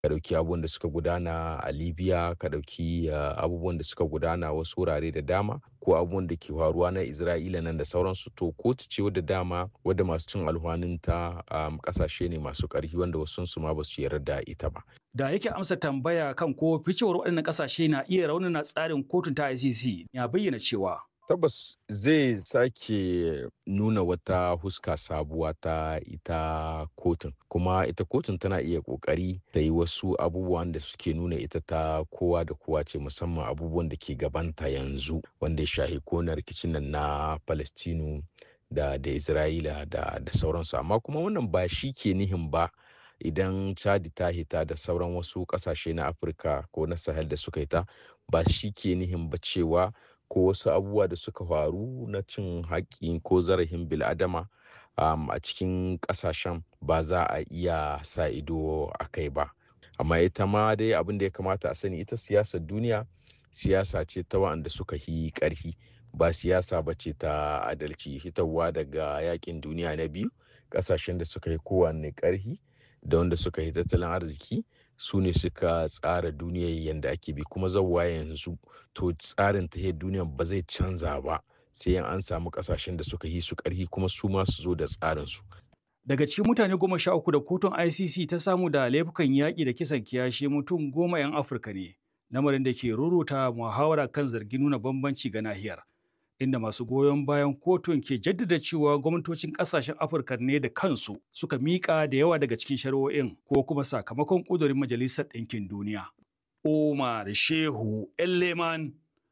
ka ɗauki abubuwan da suka gudana a libya ka ɗauki abubuwan da suka gudana wasu wurare da dama ko abubuwan da ke faruwa na isra'ila nan da sauransu to kotu ce wadda dama wadda masu cin alhwaninta kasashe ne masu ƙarfi wanda wasu su ma ba su yarda da ita ba da yake amsa tambaya kan ko ficewar waɗannan ƙasashe na iya raunana tsarin kotun ta ICC ya bayyana cewa tabbas zai sake nuna wata huska sabuwa ta ita kotun kuma ita kotun tana iya kokari ta yi wasu abubuwan da suke nuna ita ta kowa da kowa ce musamman abubuwan da ke gabanta yanzu wanda ya shahi kona rikicin nan na palestinu da da isra'ila da da sauransu amma kuma wannan ba shi ke nihin ba idan chadi ta hita da sauran wasu kasashe na afirka ko na sahel da suka hita ba shi ke nihin ba cewa ko wasu abubuwa da suka faru na cin haƙƙi ko zarafin bil'adama um, a cikin ƙasashen ba za a iya sa ido a kai ba amma ita ma dai abin da ya kamata a sani ita siyasar duniya siyasa ce ta wa'anda suka yi ƙarfi ba siyasa ba ce ta adalci hitarwa daga yakin duniya na biyu ƙasashen da suka yi kowanne ƙarfi da wanda suka yi tattalin arziki su ne suka tsara duniyar yadda ake bi kuma zauwa yanzu to tsarin ta duniyar ba zai canza ba sai an samu kasashen da suka yi su karhi kuma su ma su zo da tsarin su daga cikin mutane goma sha uku da kotun icc ta samu da laifukan yaƙi da kisan kiyashi mutum goma 'yan afirka ne lamarin da ke ruruta muhawara kan zargin nuna bambanci ga nahiyar inda masu goyon bayan kotun ke jaddada cewa gwamnatocin kasashen afirka ne da kansu suka miƙa da yawa daga cikin shari'o'in ko kuma sakamakon ƙudurin majalisar ɗinkin duniya umar shehu leman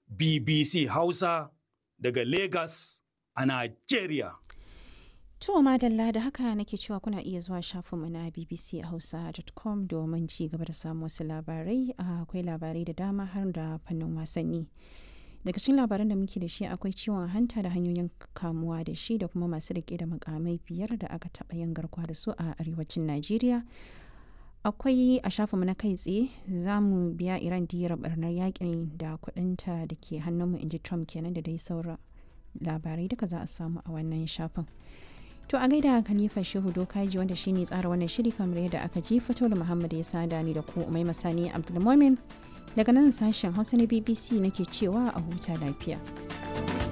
bbc hausa daga lagos a nigeria To madalla da haka nake cewa kuna iya zuwa shafinmu na bbchausa.com domin ci gaba da samun wasu labarai akwai labarai da dama har da fannin wasanni. daga cikin labaran da muke da shi akwai ciwon hanta da hanyoyin kamuwa da shi da kuma masu rike da makamai biyar da aka taɓa yin garkuwa da su a arewacin najeriya akwai a shafinmu na kai tsaye za mu biya iran diyar barnar yakin da kudinta da ke hannunmu inji trump kenan da dai saura labarai duka za a samu a wannan shafin to a gaida khalifa shehu dokaji wanda shine tsara wannan shiri kamar yadda aka ji fito da muhammad ya sada ni da ku umai masani abdulmomin daga nan sashen hausa na bbc nake cewa a huta lafiya